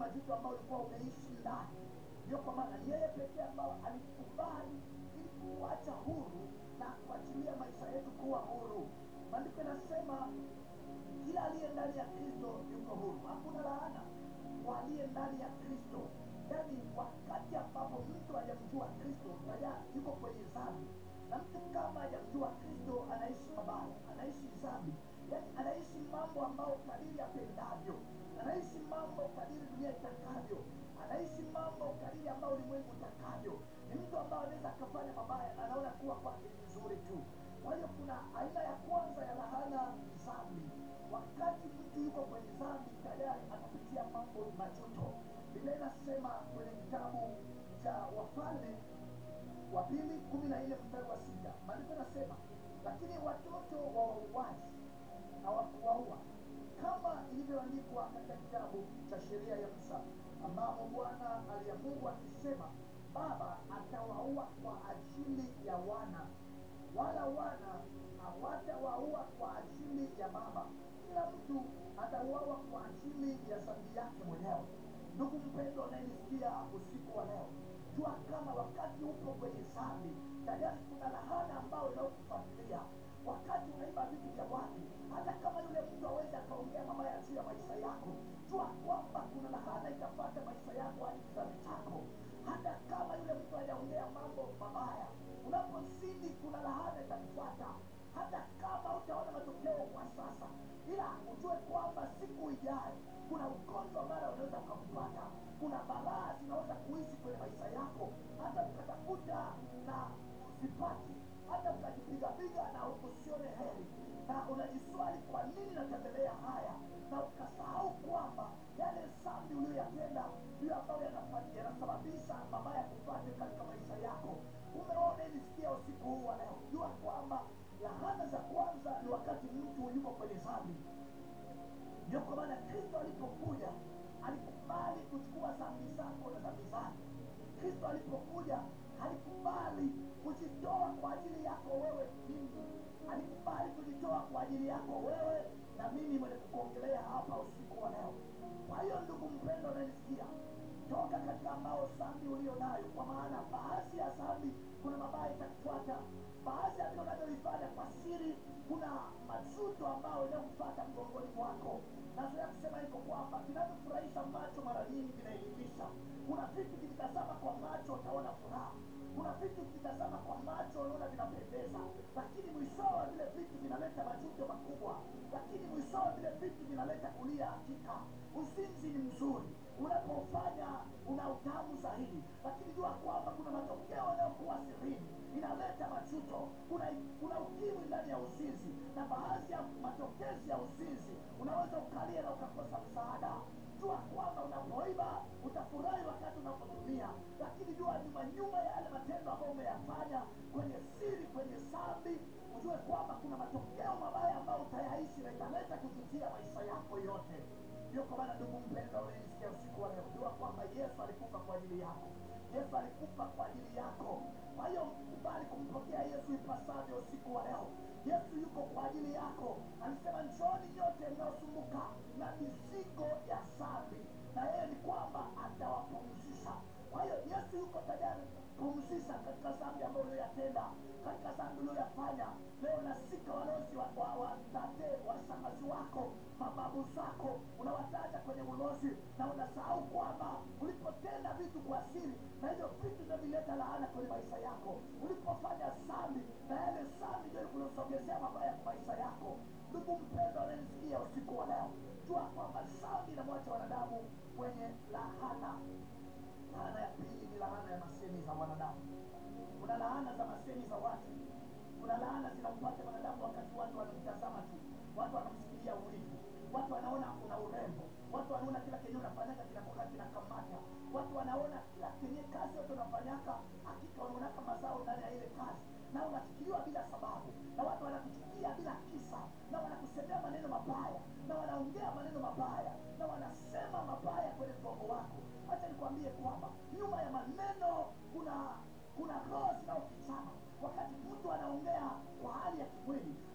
majuto ambayo ulikuwa umeishi ndani. Ndio kwa maana yeye pekee ambao alikubali ili kuacha huru na kuachilia maisha yetu kuwa huru. Maandiko yanasema kila aliye ndani ya Kristo yuko huru, hakuna laana kwa aliye ndani ya Kristo. Yaani, wakati ambapo mtu hajamjua Kristo tayari yuko kwenye dhambi, na mtu kama hajamjua Kristo anaishi mabaya, anaishi dhambi, yaani anaishi mambo ambayo kadiri apendavyo, anaishi mambo kadiri dunia itakavyo, anaishi mambo kadiri ambayo ulimwengu utakavyo. Ni mtu ambaye anaweza akafanya mabaya na anaona kuwa kwake ni vizuri tu. Kwa hiyo kuna aina ya kwanza ya lahana ni dhambi. Wakati mtu yuko kwenye dhambi tayari anapitia mambo majuto. Biblia inasema kwenye kitabu cha Wafalme wa pili kumi na nne mstari wa sita maandiko yanasema, lakini watoto wa wauaji hawakuwaua kama ilivyoandikwa katika kitabu cha sheria ya Musa, ambamo Bwana aliamuru akisema, baba atawaua kwa ajili ya wana wala wana hawatawaua kwa ajili ya baba. Kila mtu atauawa kwa ajili ya dhambi yake mwenyewe. Ndugu mpendwa unayenisikia usiku wa leo, jua kama wakati upo kwenye dhambi tayari kuna lahana ambayo inayokufuatilia wakati unaiba vitu vya watu. Hata kama yule mtu awezi akaongea mabaya juu ya maisha yako, jua kwamba kuna lahana itapata maisha yako hadi kizazi chako. Hata kama yule mtu hajaongea mambo mabaya, unapozidi kuna lahana itakufuata. Hata kama utaona matokeo kwa sasa, ila ujue kwamba siku ijayo kuna ugonjwa mara unaweza ukakupata, kuna balaa zinaweza kuishi kwenye maisha yako, hata ukatafuta na usipati, hata ukajipigapiga na usione heri, na unajiswali kwa nini natembelea haya, na ukasahau kwamba yale dhambi uliyoyatenda ndiyo ambayo yanafanya- yanasababisha mabaya kupate katika maisha yako. Umeona ilisikia usiku huu wa leo, jua kwamba lahana za kwanza ni wakati mtu yuko kwenye dhambi. Ndio kwa maana Kristo alipokuja alikubali kuchukua dhambi zako na dhambi zangu. Kristo alipokuja alikubali kujitoa kwa ajili yako wewe mimi, alikubali kujitoa kwa ajili yako wewe na mimi mwenye kukuongelea hapa usiku wa leo. Kwa hiyo ndugu mpendo, unanisikia, toka katika ambao dhambi ulio nayo, kwa maana baadhi ya dhambi kuna mabaya itakufuata, baadhi ya vile unavyolifanya kwa siri, kuna majuto ambayo inayokufuata mgongoni mwako. Nazoea kusema hiko kwamba vinavyofurahisha macho mara nyingi vinaelimisha. Kuna vitu vikitazama kwa macho utaona furaha, kuna vitu vikitazama kwa macho unaona vinapendeza, lakini mwishowe vile vitu vinaleta majuto makubwa, lakini mwishowe vile vitu vinaleta kulia hakika. Uzinzi ni mzuri unapofanya una utamu zaidi, lakini jua kwamba kuna matokeo yanayokuwa sirini, inaleta majuto. Kuna kuna ukimwi ndani ya uzinzi, na baadhi ya matokezi ya uzinzi unaweza ukalia na ukakosa msaada. Jua kwamba unapoiba utafurahi wakati unapotumia, lakini jua nyuma nyuma ya yale matendo ambayo umeyafanya kwenye siri, kwenye dhambi, ujue kwamba kuna matokeo mabaya ambayo utayaishi na italeta kujutia maisha yako yote. Ndio kwa maana ndugu mpendwa, unayenisikia usiku wa leo, jua kwamba Yesu alikufa kwa ajili yako. Yesu alikufa kwa ajili yako. Kwa hiyo kubali kumpokea Yesu ipasavyo usiku wa leo. Yesu yuko kwa ajili yako. Alisema, njooni nyote mnaosumbuka na mizigo ya dhambi, na yeye ni kwamba atawapumzisha. Kwa hiyo Yesu yuko tayari kupumzisha katika dhambi ambayo uliyoyatenda, katika dhambi uliyoyafanya. Leo nasika walozi wa, wa, wa tate washangazi wako, mababu zako, unawataja kwenye ulozi na unasahau kwamba ulipotenda vitu kwa siri, na hivyo vitu ndio vileta laana kwenye maisha yako. Ulipofanya dhambi, na yale dhambi ndio kulusogezea mabaya kwa maisha yako. Ndugu mpendwa, unanisikia usiku wa leo, jua kwamba dhambi inamwacha wanadamu kwenye lahana. Laana ya pili ni laana ya masemi za wanadamu. Kuna laana za masemi za watu. Kuna laana zinampata mwanadamu wakati watu wanamtazama tu, watu wanamsikilia wivu, watu wanaona una urembo, watu wanaona kila kenye unafanyaka kinakoka kinakamata, watu wanaona kila kenye kazi yote unafanyaka, hakika wanaonaka mazao ndani ya ile kazi, na unafikiriwa bila sababu, na watu wanakuchukia bila kisa, na wanakusemea maneno mabaya, na wanaongea maneno mabaya, na wanasema mabaya kwenye mgongo wako. Acha nikwambie kwamba nyuma ya maneno kuna kuna roho zinaofichana. Wakati mtu anaongea kwa hali ya kimwili,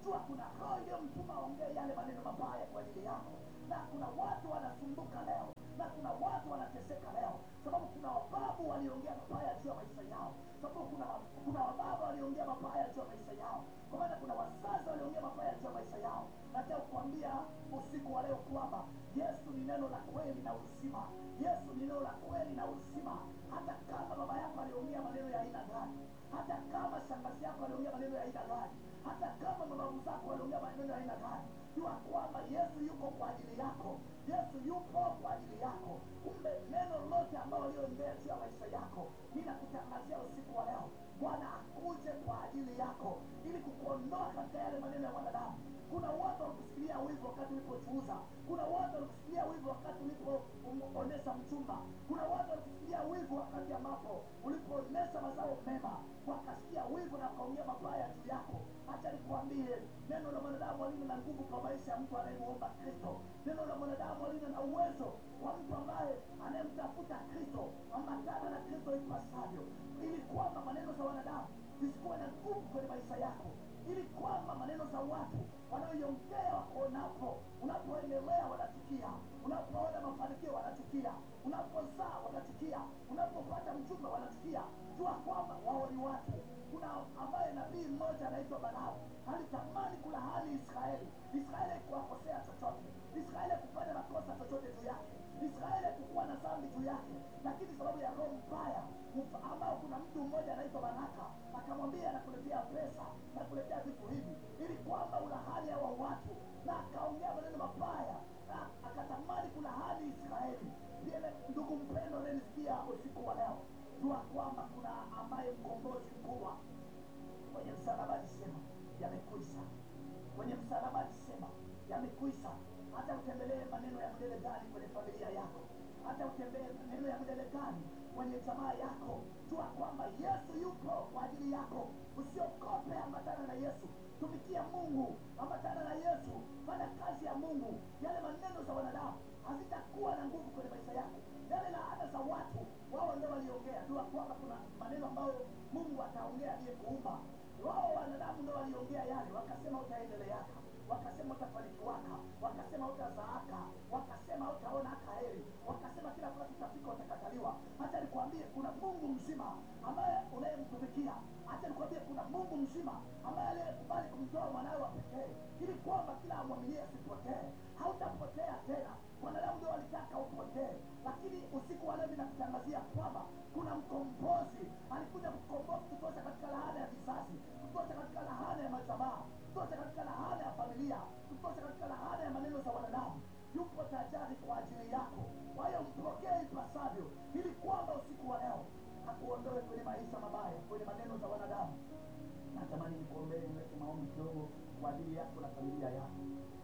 jua kuna roho iliyomtuma aongee yale maneno mabaya kwa ajili yako na kuna watu wanasumbuka leo na kuna watu wanateseka leo sababu kuna wababu waliongea mabaya juu ya maisha yao sababu kuna kuna wababa waliongea mabaya juu ya maisha yao kwa maana kuna wazazi waliongea mabaya juu ya maisha yao nataka kukwambia usiku wa leo kwamba yesu ni neno la kweli na uzima yesu ni neno la kweli na uzima hata kama baba yako aliongea maneno ya aina gani hata kama shangazi yako aliongea maneno ya aina gani hata kama mababu zako waliongea maneno ya aina gani jua kwamba yesu yuko kwa ajili yako yesu yupo kwa ajili yako kumbe neno lote ambalo walioongea juu ya maisha yako ninakutangazia usiku wa leo bwana akuje kwa ajili yako ili kukuondoa katika yale maneno ya mwanadamu kuna watu walikusikilia wivu wakati ulipochuuza kuna watu walikusikilia wivu wakati ulipoonesha mchumba kuna watu walikusikilia wivu wakati ambapo ulipoonesha mazao mema wakasikia wivu na wakaongea mabaya juu yako hacha nikuambie neno la mwanadamu halina na nguvu kwa maisha ya mtu anayemuomba kristo neno la mwanadamu halina na uwezo kwa mtu ambaye anayemtafuta kristo ambatana na kristo ipasavyo ili kwamba maneno za wanadamu zisikuwe na nguvu kwenye maisha yako ili kwamba maneno za watu wanaoiongea wakuonapo unapoendelea wanachukia unapoona mafanikio wanachukia unapozaa wanachukia unapopata mchumba wanachukia jua kwamba wao ni watu kuna ambaye nabii mmoja anaitwa balamu alitamani kulahani israeli israeli kuwakosea chochote israeli kufanya makosa chochote juu yake israeli kukuwa na dhambi juu yake lakini sababu ya roho mbaya ambao kuna mtu mmoja anaitwa baraka akamwambia nakuletea pesa nakuletea vitu hivi ili kwamba ulahani hawa watu na akaongea maneno mabaya na akatamani kulahani israeli pia ndugu mpendo nanisikia usiku wa leo jua kwamba kuna ambaye mkombozi mkubwa kwenye msalaba alisema yamekwisha kwenye msalaba alisema yamekwisha hata utembelee maneno ya mdele gani kwenye familia yako hata utembee maneno ya mdele gani kwenye jamaa yako jua kwamba yesu yupo kwa ajili yako usiokope ambatana na yesu tumikia mungu ambatana na yesu fanya kazi ya mungu yale maneno za wanadamu hazitakuwa na nguvu kwenye maisha yako yale laana za watu wao ndio waliongea jua kwamba kuna maneno ambayo mungu ataongea aliyekuumba wao wanadamu ndio waliongea yale wakasema utaendeleaka wakasema utafanikiwaka wakasema utazaaka wakasema utaona hata heri wakasema kila wakati utafika utakataliwa hata nikwambie kuna mungu mzima ambaye unayemtumikia hata nikwambie kuna mungu mzima ambaye aliyekubali kumtoa mwanawe wa pekee ili kwamba kila amwaminie asipotee hautapotea tena wanadamu ndio walitaka upotee lakini usiku wa leo ninakutangazia kwamba kuna mkombozi alikuja kukomboa kutosha katika lahana ya vizazi kutosha katika lahana ya majamaa kutosha katika lahana ya familia kutosha katika lahana ya maneno za wanadamu yupo tajari kwa ajili yako kwa hiyo mpokee ipasavyo ili kwamba usiku wa leo akuondoe kwenye maisha mabaya kwenye maneno za wanadamu natamani nikuombee niweke maombi kidogo kwa ajili yako na familia yako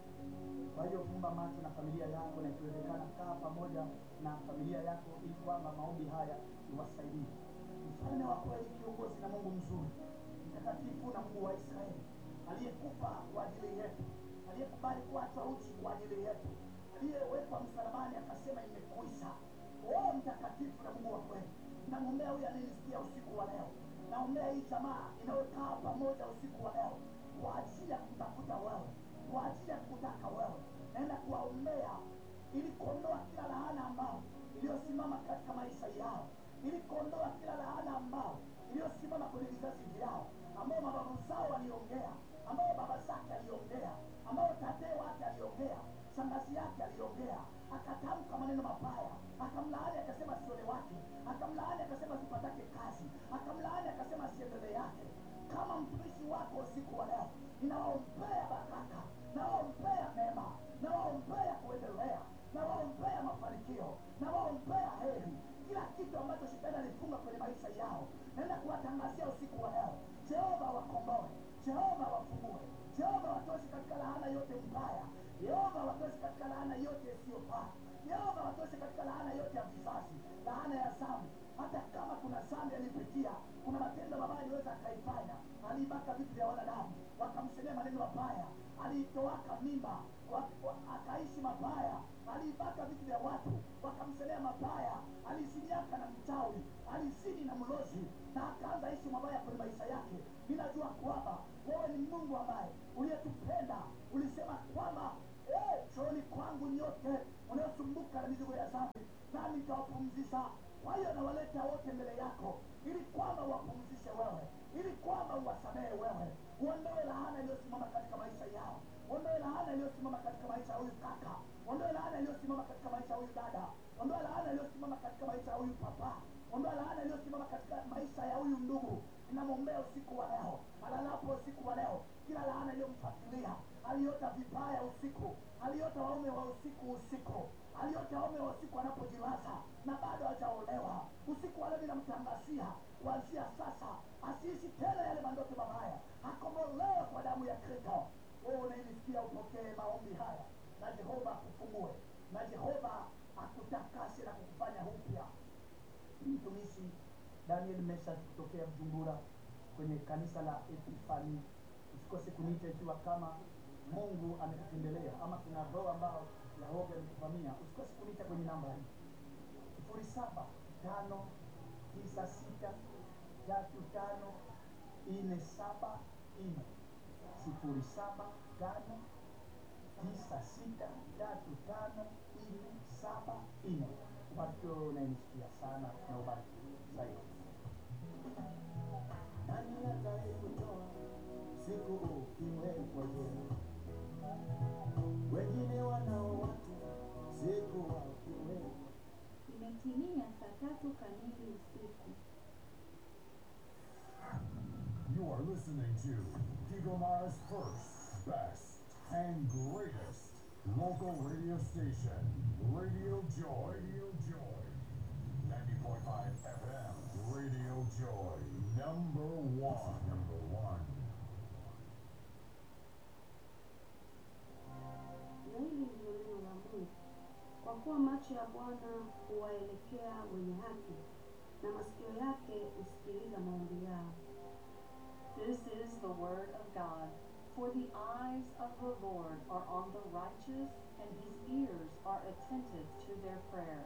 kwa hiyo fumba macho na familia yako na ikiwezekana kaa pamoja na familia yako ili kwamba maombi haya iwasaidie mfalme wa kweli kiongozi na mungu mzuri mtakatifu na mungu wa israeli aliyekufa kwa ajili yetu aliyekubali kuachwa uchi kwa ajili yetu aliyewekwa msalabani akasema imekwisha o mtakatifu na mungu wa kweli namwombea huyu anayenisikia usiku wa leo naombea hii jamaa inayokaa pamoja usiku wa leo kwa ajili ya kutafuta wewe kwa ajili ya kutaka wewe naenda kuwaombea ili kuondoa kila laana ambao iliyosimama katika maisha yao ili kuondoa kila laana ambao iliyosimama kwenye vizazi vyao ambao mababu zao waliongea ambao baba zake aliongea ambao tatee wake aliongea shangazi yake aliongea akatamka maneno mabaya akamlaani akasema sione wake akamlaani akasema sipatake kazi akamlaani akasema siendelee yake kama mtumishi wako usiku wa leo ninawaombea baraka nawaombea mema nawaombea kuendelea nawaombea mafanikio nawaombea heri kila kitu ambacho shetani alifunga kwenye maisha yao naenda kuwatangazia usiku wa leo jehova wakomboe jehova wafungue jehova watoshi katika laana yote mbaya yehova watoshi katika laana yote isiyofaa yehova watoshi katika laana yote ya vizazi laana ya zambi hata kama kuna dhambi alipitia kuna matendo mabaya aliweza akaifanya aliibaka vitu vya wanadamu wakamsemea maneno mabaya aliitowaka mimba wa- wa- akaishi mabaya aliibaka vitu vya watu wakamsemea mabaya aliziniaka na mchawi alizini na mlozi na akaanza ishi mabaya kwenye maisha yake ninajua kwamba wewe ni mungu ambaye uliyetupenda ulisema kwamba eh, chooni kwangu nyote unaosumbuka na mizigo ya dhambi nami nitawapumzisha kwa hiyo nawaleta wote mbele yako ili kwamba wapumzishe wewe ili kwamba uwasamehe wewe uondoe lahana iliyosimama katika maisha yao ondoe lahana iliyosimama katika maisha ya huyu kaka ondoe lahana iliyosimama katika maisha ya huyu dada ondoe lahana iliyosimama katika maisha ya huyu papa ondoa laana iliyosimama katika maisha ya huyu ndugu ninamwombea usiku wa leo alalapo usiku wa leo kila laana iliyomfuatilia aliota vibaya usiku aliota waume wa usiku usiku aliota waume wa usiku anapojilaza na bado hajaolewa usiku wa leo ninamtangazia kuanzia sasa asiishi tena yale mandoto mabaya akombolewe kwa damu ya kristo wewe unayenisikia upokee maombi haya na jehova akufungue na jehova akutakase na kukufanya upya mtumishi daniel mesha kutokea mjumbura kwenye kanisa la epifani usikose kuniita ikiwa kama mungu amekutembelea ama kuna roho ambao yehova amekuvamia usikose kuniita kwenye namba hii sifuri saba tano tisa sita tatu tano nne saba nne sifuri saba tano tisa sita tatu tano nne saba nne ubarikiwe unayenisikia sana na ubariki zaidi nani atakayekutoa siku ukiwekwa jela? Wengine wanao watu siku wakiwekwa. Imetimia saa tatu kamili usiku. You are listening to Kigoma's first, best, and greatest local radio station, Radio Joy. Radio Joy. 90.5 FM, Radio Joy. Number one. Number one. Na hili ndilo neno la Mungu. Kwa kuwa macho ya Bwana huwaelekea wenye haki, na masikio yake husikiliza maombi yao. This is the word of God. For the eyes of the Lord are on the righteous, and his ears are attentive to their prayer.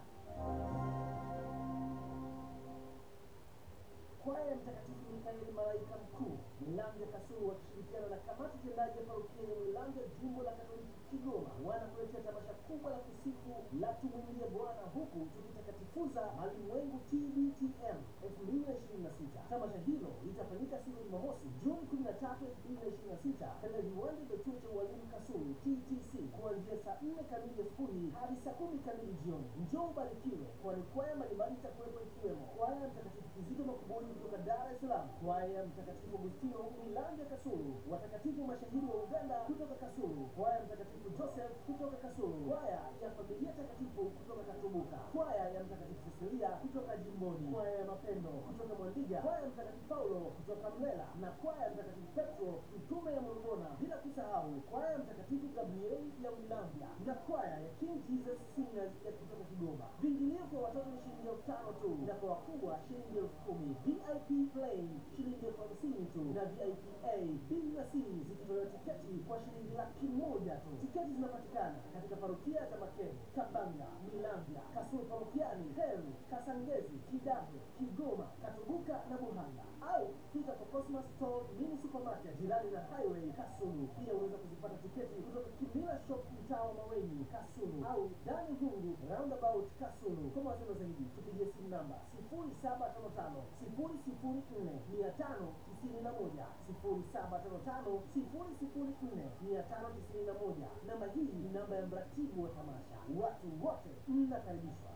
Kwaya ya Mtakatifu Mikaeli malaika mkuu Milange Kasulu wakishirikiana na kamati tendaji ya parokia ya Milange jimbo la Katoliki Kigoma wanakuletea tamasha kubwa la kusifu la tumwimbie Bwana huku tukitakatifuza malimwengu TBTM 2026. Tamasha hilo litafanyika siku ya Jumamosi Juni 13, 2026 katika viwanja vya chuo cha ualimu Kasulu TTC kuanzia saa 4 kamili asubuhi hadi saa 10 kamili jioni. Njoo ubarikiwe, kwani kwaya mbalimbali itakuwepo ikiwemo kwaya ya Mtakatifu Kizito Makuburi kutoka Dar es Salaam, kwaya ya Mtakatifu Agustino Milange Kasulu, watakatifu mashahidi wa Uganda kutoka Kasulu, kwaya ya Mtakatifu Joseph kutoka Kasulu, kwaya ya Familia Takatifu kutoka Katubuka, kwaya ya Mtakatifu Cecilia kutoka Jimboni, kwaya ya Mapendo kutoka Mwandiga, kwaya ya Mtakatifu Paulo kutoka Mlela na kwaya ya Mtakatifu Petro mtume ya Morogona, bila kusahau kwaya ya Mtakatifu Gabrieli ya Wilambia na kwaya ya King Jesus Singers ya kutoka Kigoma. Viingilio kwa watoto ni shilingi elfu tano tu na kwa wakubwa shilingi elfu kumi. VIP plain shilingi elfu hamsini tu na VIP A, B na C zikitolewa tiketi kwa shilingi laki moja tu. Tiketi zinapatikana katika parokia za Makeni, Kabanga, Milambya, Kasulu parokiani, Heru, Kasangezi, Kidahe, Kigoma, Katubuka na Buhanga au fika kwa Cosmos Store Mini Supermarket jirani na Highway Kasulu. Pia unaweza kuzipata tiketi kutoka Kimila Shop mtaa wa Maweni Kasulu au Dani Hungu Roundabout Kasulu. Kwa mawasiliano zaidi tupigie simu namba 0755 004 591 0755 004 591. Namba hii ni namba ya mratibu wa tamasha. Watu wote mnakaribishwa.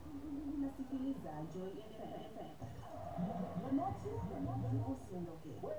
Unasikiliza Joy FM. Usiondoke.